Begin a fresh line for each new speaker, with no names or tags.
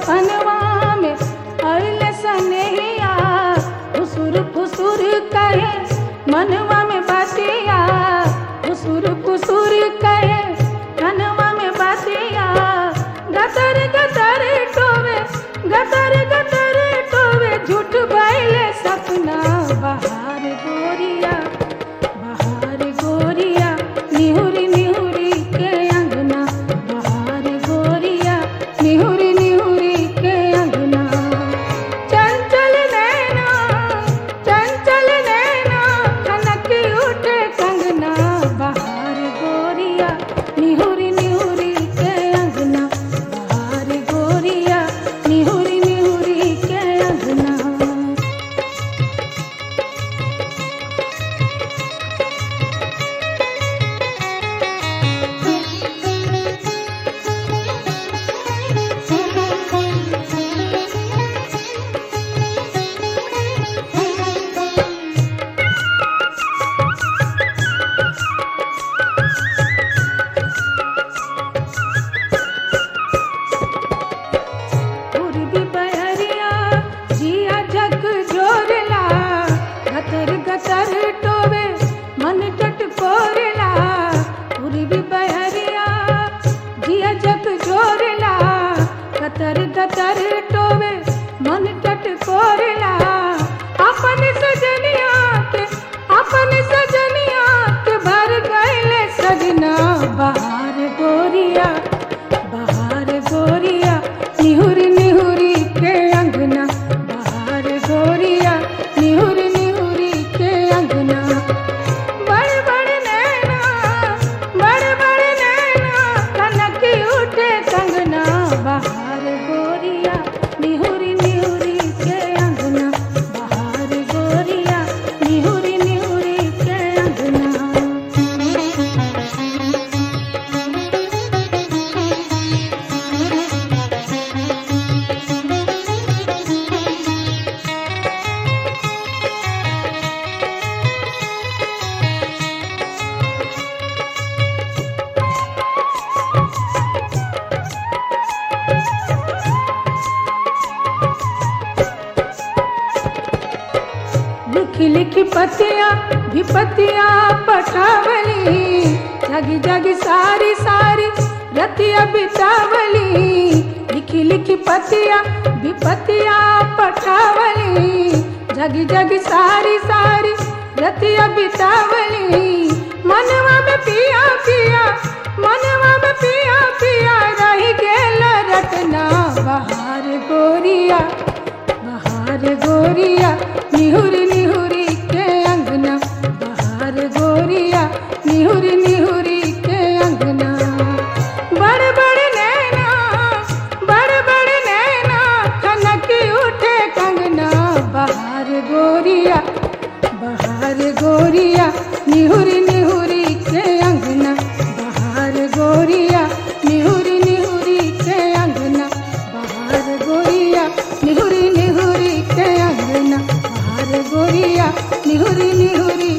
सपनवा में अइले सनेहिया फुसुर फुसुर कहे मनवा में बातिया फुसुर फुसुर कहे मनवा में बातिया गतर गतर टोवे गतर गतर टोवे झूठ बैले सपना बहार गोरिया बहार गोरिया निहुरी निहुरी के अंगना बहार गोरिया निहुरी निहुरी के अंगना चंचल नैना चंचल नैना कनक उठे कंगना बहार गोरिया निहुरी निहुरी के अंगना बहार गोरिया निहुरी निहुरी के अंगना पूर्वी बहरिया जिया जग जोरला गतर गतर टोवे मन टट कोरला पूर्वी बहरिया जिया जग जोरला गतर गतर टोवे मन टट कोरला अपन सजनिया के अपन सजनिया के भर गए सजना बहार गोरिया बहार गोरिया निहुरी निहुरी के अंगना बहार गोरिया निहुरी निहुरी के अंगना बड़ बड़ नैना बड़ बड़ नैना कनक उठे कंगना बहार गोरिया निहुरी निहुरी के अंगना बहार गोरिया निहुरी निहुरी के अंगना लिखी लिखी पतिया भी पतिया पटावली जगी जगी सारी सारी रतिया बितावली लिखी लिखी पतिया भी पतिया पटावली जगी जगी सारी सारी रतिया बितावली मनवा में पिया पिया मनवा में पिया पिया रही गेल रटना बहार गोरिया बहार गोरिया निहुरी निहुरी के अंगना बहार गोरिया निहुरी निहुरी के अंगना बड़ बड़ नैना बड़ बड़ नैना कनक उठे कंगना बहार गोरिया बहार गोरिया निहुरी निहुरी के अंगना बहार गोरिया निहुरी निहुरी के अंगना बहार गोरिया निहुरी निहुरी के अंगना बहार गोरिया निहुरी निहुरी